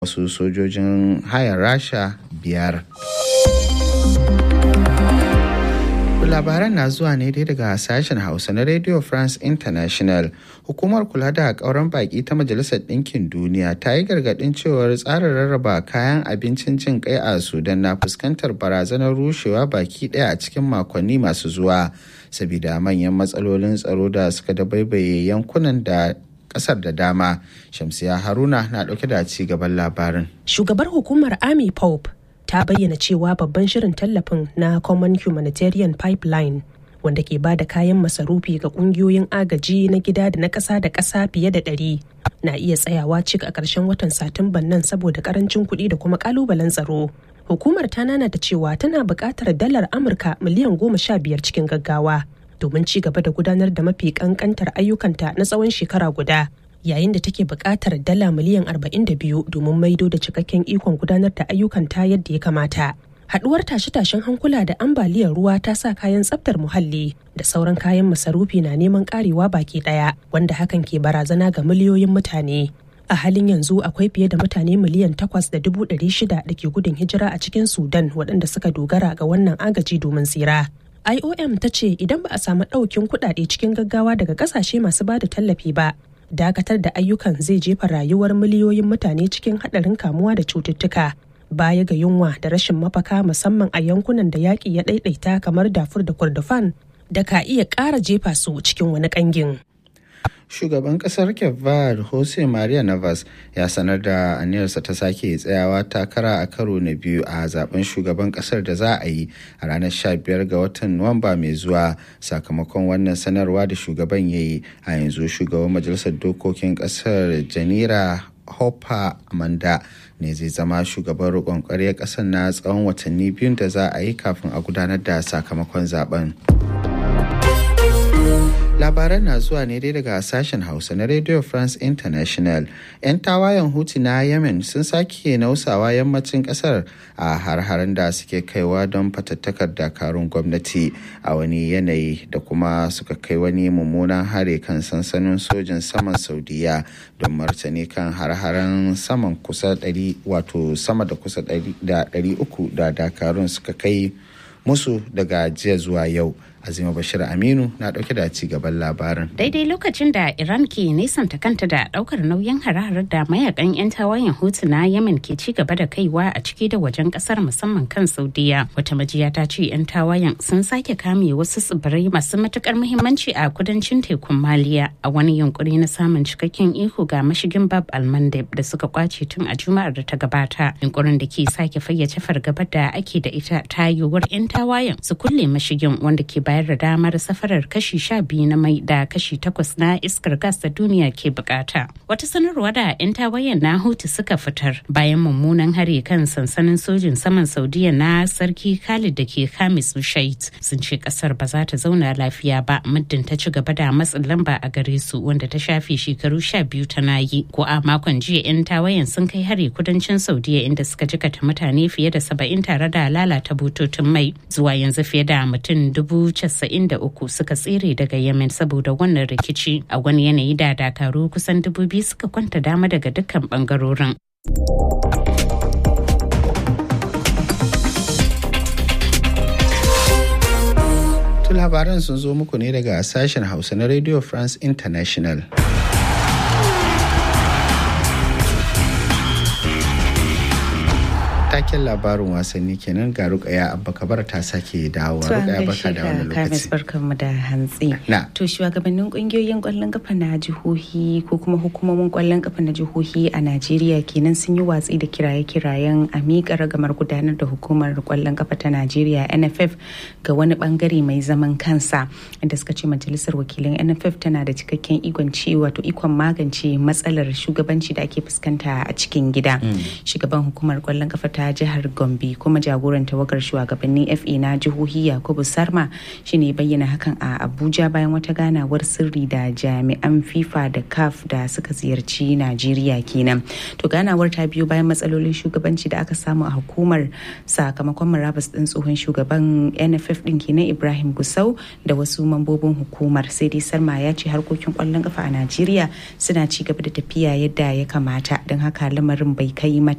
wasu sojojin hayar rasha biyar labaran na zuwa ne dai daga sashen hausa na radio france international hukumar kula da kauran baki ta majalisar ɗinkin duniya ta yi gargaɗin cewar tsarin rarraba kayan abincin jin kai a sudan na fuskantar barazanar rushewa baki ɗaya a cikin makonni masu zuwa sabida manyan matsalolin tsaro da suka dabaibaye yankunan da kasar da dama shamsiya haruna na ɗauke da ci gaban labarin shugabar hukumar army pope ta bayyana cewa babban shirin tallafin na common humanitarian pipeline wanda ke ba da kayan masarufi ga kungiyoyin agaji na gida da na ƙasa da ƙasa fiye da ɗari na iya tsayawa cik a ƙarshen watan satumban nan saboda ƙarancin kuɗi da kuma ƙalubalen tsaro hukumar ta nanata cewa tana buƙatar dalar amurka miliyan goma sha biyar cikin gaggawa domin ci gaba da gudanar da mafi ƙanƙantar ayyukanta na tsawon shekara guda yayin da take buƙatar dala miliyan 42 domin maido da cikakken ikon gudanar da ayyukan ta yadda ya kamata. Haɗuwar tashe-tashen hankula da ambaliyar ruwa ta sa kayan tsaftar muhalli da sauran kayan masarufi na neman ƙarewa baki ɗaya wanda hakan ke barazana ga miliyoyin mutane. A halin yanzu akwai fiye da mutane miliyan takwas da dubu ɗari shida da ke gudun hijira a cikin Sudan waɗanda suka dogara ga wannan agaji domin tsira. IOM ta ce idan ba a samu ɗaukin kuɗaɗe cikin gaggawa daga ƙasashe masu ba da tallafi ba, dakatar da ayyukan zai jefa rayuwar miliyoyin mutane cikin haɗarin kamuwa da cututtuka baya ga yunwa da rashin mafaka musamman a yankunan da yaƙi ya ɗaiɗaita kamar dafur da kurdufan da ka iya ƙara jefa su cikin wani ƙangin. shugaban kasar kevad jose maria navas ya sanar da aniyarsa ta sake tsayawa takara a karo na biyu a zaben shugaban kasar da za a yi a ranar 15 ga watan nuwamba mai zuwa sakamakon wannan sanarwa da shugaban ya yi a yanzu shugaban majalisar dokokin kasar janira hopper amanda ne zai zama shugaban roƙon ƙwaryar ƙasar na tsawon watanni biyun da za a yi kafin a gudanar da sakamakon zaben. labaran na zuwa ne dai daga sashen hausa na radio france international 'yan tawayen hutu na yemen sun sake nausawa yammacin kasar a har-haren da suke kaiwa don fatattakar dakarun gwamnati a wani yanayi da kuma suka kai wani mummunan hare kan sansanin sojin saman saudiya don martani kan har-haren saman kusa 100 wato sama da kusa 300 da dakarun suka kai musu daga jiya zuwa yau azima bashir aminu na dauke da ci gaban labarin daidai lokacin da iran ke nesanta kanta da daukar nauyin hare da mayakan 'yan tawayen hutu na yemen ke ci gaba da kaiwa a ciki da wajen kasar musamman kan saudiya wata majiya ta ce 'yan tawayen sun sake kame wasu tsibirai masu matukar muhimmanci a kudancin tekun maliya a wani yunkuri na samun cikakken iko ga mashigin bab almandeb da suka kwace tun a juma'ar da ta gabata yunkurin da ke sake fayyace fargabar da ake da ita ta yiwuwar 'yan tawayen su kulle mashigin wanda ke bayar da damar safarar kashi sha biyu na mai da kashi takwas na iskar gas da duniya ke bukata. Wata sanarwa da 'yan tawayen na Houthi suka fitar bayan mummunan hare kan sansanin sojin saman Saudiya na sarki Khalid da ke Khamis Shait sun ce kasar ba za ta zauna lafiya ba muddin ta ci gaba da matsin lamba a gare su wanda ta shafe shekaru sha biyu tana yi. Ko a makon jiya 'yan tawayen sun kai hare kudancin Saudiya inda suka jikata mutane fiye da saba'in tare da lalata bututun mai zuwa yanzu fiye da mutum dubu 93 suka tsere daga yemen saboda wannan rikici a wani yanayi da dakaru kusan dubu biyu suka kwanta dama daga dukkan bangarorin labaran sun zo muku ne daga sashen hausa na radio france international taken labarin wasanni kenan ga rukaya abba kabar ta sake dawowa rukaya baka da wani lokaci barkanmu da hantsi na to shugabannin kungiyoyin kwallon kafa na jihohi ko kuma hukumomin kwallon kafa na jihohi a Najeriya kenan sun yi watsi da kiraye-kirayen a miƙa ragamar gudanar da hukumar kwallon kafa ta Najeriya NFF ga wani bangare mai zaman kansa inda suka ce majalisar wakilan NFF tana da cikakken ikon ci wato ikon magance matsalar shugabanci da ake fuskanta a cikin gida shugaban hukumar kwallon kafa ta ta jihar gombe kuma jagoran tawagar shugabannin fa na jihohi yakubu sarma shine bayyana hakan a abuja bayan wata ganawar sirri da jami'an fifa da caf da suka ziyarci najeriya kenan to ganawar ta biyo bayan matsalolin shugabanci da aka samu a hukumar sakamakon murabus din tsohon shugaban nff din kenan ibrahim gusau da wasu mambobin hukumar sai dai sarma ya ce harkokin kwallon kafa a najeriya suna ci gaba da tafiya yadda ya kamata don haka lamarin bai kai mata